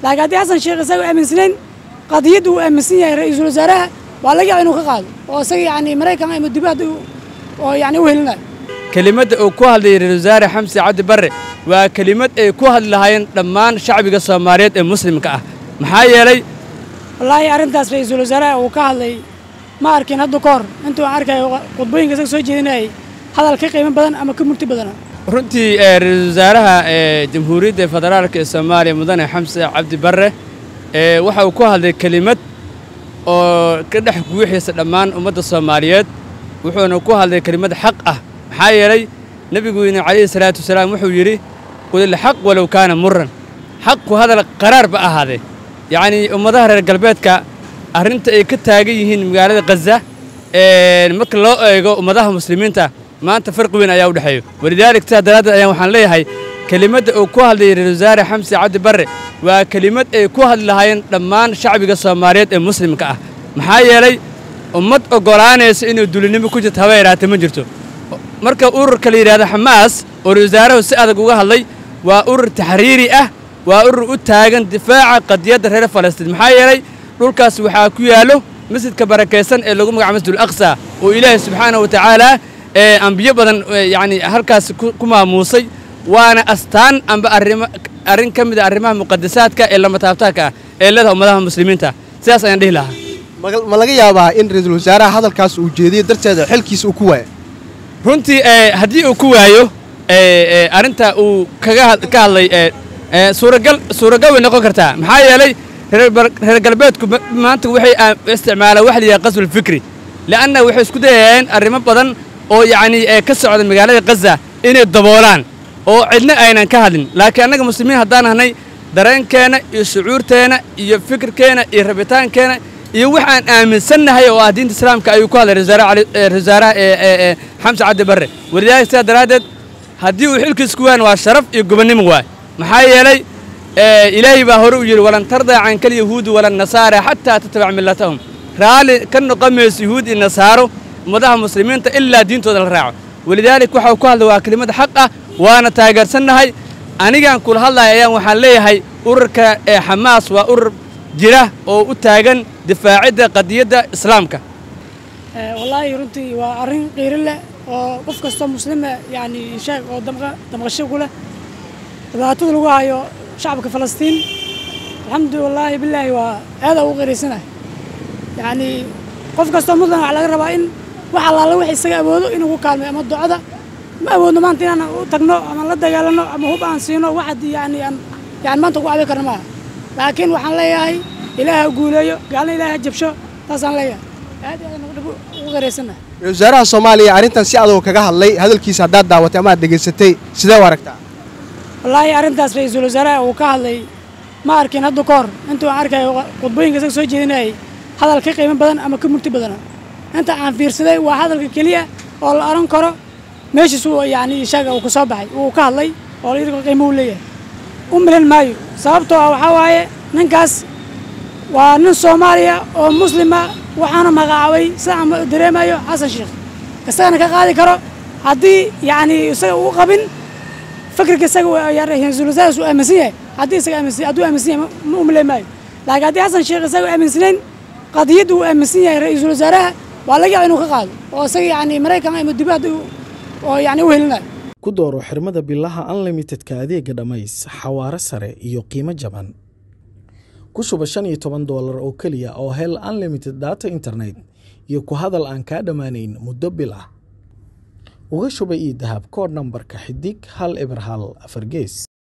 laakiin haddii xasan sheekh isaga aaminsanayn qadiyadda uu aaminsan yahay ra-iisul wasaaraha waa laga yaaba inuu ka qaado oo isaga yacni maraykan ama dibadda oo yacni u helinayo kelimadda uu ku hadlayay ra-isul wasaare xamse cabdi barre waa kelimad ay ku hadli lahaayeen dhammaan shacbiga soomaaliyeed ee muslimka ah maxaa yeelay wallaahi arrintaas ra-iisul wasaaraha uu ka hadlay ma arkin hadda ka hor intuu aan arkayo khudbooyinka isaga soo jeedinayay hadal ka qiimo badan ama ka murti badana runtii ra-iisul wasaaraha ee jamhuuriyadda federaalka ee soomaaliya mudane xamse cabdi barre ee waxa uu ku hadlay kelimad oo ka dhex guuxiisa dhammaan ummadda soomaaliyeed wuxuuna ku hadlay kelimad xaq ah maxaa yeelay nebiguina calayhi salaatu wasalaam wuxuu yidhi qulil xaq walow kaana muran xaqku hadal qaraar ba ahaadee yacnii ummadaha reer galbeedka arrinta ay ka taagan yihiin magaalada khaza marka loo eego ummadaha muslimiinta maanta farqi weyn ayaa u dhexeeyo walidaalik sidaa daraaddeed ayaan waxaan leeyahay kelimadda uu ku hadlayay ra-isul wasaare xamse cabdi barre waa kelimad ay ku hadli lahaayeen dhammaan shacbiga soomaaliyeed ee muslimka ah maxaa yeelay ummad oggolaanaysa inuu dulinimo ku jirto haba yaraatee ma jirto marka ururka la yidhahdo xamaas oo ra-isul wasaaruhu si adag uga hadlay waa urur taxriiri ah waa urur u taagan difaaca qadiyadda reer falastiin maxaa yeelay dhulkaas waxaa ku yaallo masjidka barakaysan ee lagu magaca masjidul aqsa oo ilaahay subxaanahu wa tacaalaa ee ambiyo badan yacni halkaas ku maamuusay waana astaan amba arrimo arrin ka mid a arrimaha muqadasaadka ee lama taabtaanka ah ee leedaha ummadaha muslimiinta sidaas ayaan dhihi lahaa ma laga yaabaa in ra-iisul wasaaraha hadalkaas uu jeediyey darteeda xilkiisa uu ku waayo runtii haddii uu ku waayo arrinta uu kaga ka hadlay suuragal suuragal way noqon kartaa maxaa yeelay reer galbeedku maanta waxay isticmaalaan wax la yidhaha qaswul fikri le'anna waxay isku dayayeen arrimo badan oo yacni ka socda magaalada khaza inay daboolaan oo cidna aynan ka hadlin laakiin annaga muslimiin haddaan ahnay dareenkeenna iyo shucuurteenna iyo fikirkeenna iyo rabitaankeenna iyo wax aan aaminsannahay oo ah diinta islaamka ayuu ku hadlay ra-iisaaraha xamse cabdi barre walidaalika sidaa daraaddeed haddii uu xilkiis ku waan waa sharaf iyo gobonnimo waay maxaa yeelay ilaahay baa hore u yidhi walan tardaa canka alyahuudu walannasaara xataa tatabac millatahum raalli ka noqon mayso yahuud iyo nasaaro ummadaha muslimiinta ilaa diintooda la raaco walidaalik waxau ku hadlay waa kelimad xaq ah waana taageersannahay anigaan kula hadlaya ayaan waxaan leeyahay ururka ee xamaas waa urur jira oo u taagan difaacidda qadiyadda islaamka wallaahi runtii waa arrin qiiro leh oo qof kastoo muslima yacni sheeg oo damqasho ku leh dhibaatada lagu hayo shacabka falastiin alxamdu wallaahi bilaahi waa aada ugu qiraysanahay yacni qof kastoo muslim waxaa laga rabaa in wax allaala wax isaga awoodo inuu ku kaalmayo ama docda ma awoodno maanta inaan u tagno ama la dagaalanno ama hub aan siino waxad yani aan yani maanta ku cabi karno maaha laakiin waxaan leeyahay ilaah ha guuleeyo gaalna ilaah ha jabsho taasaan leeyahay aad iyo aad ugu qiraysanahay ra-isul wasaaraha soomaaliya arrintan si adoo kaga hadlay hadalkiisa haddaad daawatay ama aad dhegaysatay sidee u aragtaa wallaahi arrintaas ra-iisul wasaaraha uu ka hadlay ma arkin hadda ka hor intuu aan arkayo khudbooyinka isaga soo jeedinayay hadal ka qiimo badan ama ka murti badana inta aan fiirsaday waa hadalka keliya oo la oran karo meeshiis yacni ishaga uu ka soo baxay uu ka hadlay oo la qiimo uu leeyahay u milan maayo sababtoo ah waxaa waaye ninkaas waa nin soomaaliya oo muslima waxaana magacaabay sida aan dareemayo xasan sheekh isagana ka qaadi karo haddii yacni isaga uu qabin fikirka isaga ra-iisul wasaaraas uu aaminsan yahay haddii isaga aaminsan hadduu aaminsan yahay ma umilay maayo laakiin haddii xasan sheekh isaga aaminsanayn qadiyadda uu aaminsan yahay ra-iisul wasaaraha waa laga yaaba inuu ka qaado oo isaga yacni maraykan ama dibadda oo yacni u helinayo ku dooro xirmada bilaha unlimitedka adeega dhammays xawaaro sare iyo qiimo jaban ku shuba shan iyo toban doolar oo keliya oo hel unlimited data internet iyo ku hadal aan kaa dhammaanayn muddo bil ah uga shuba io dahab koodh nambarka xidig hal eber hal afar gees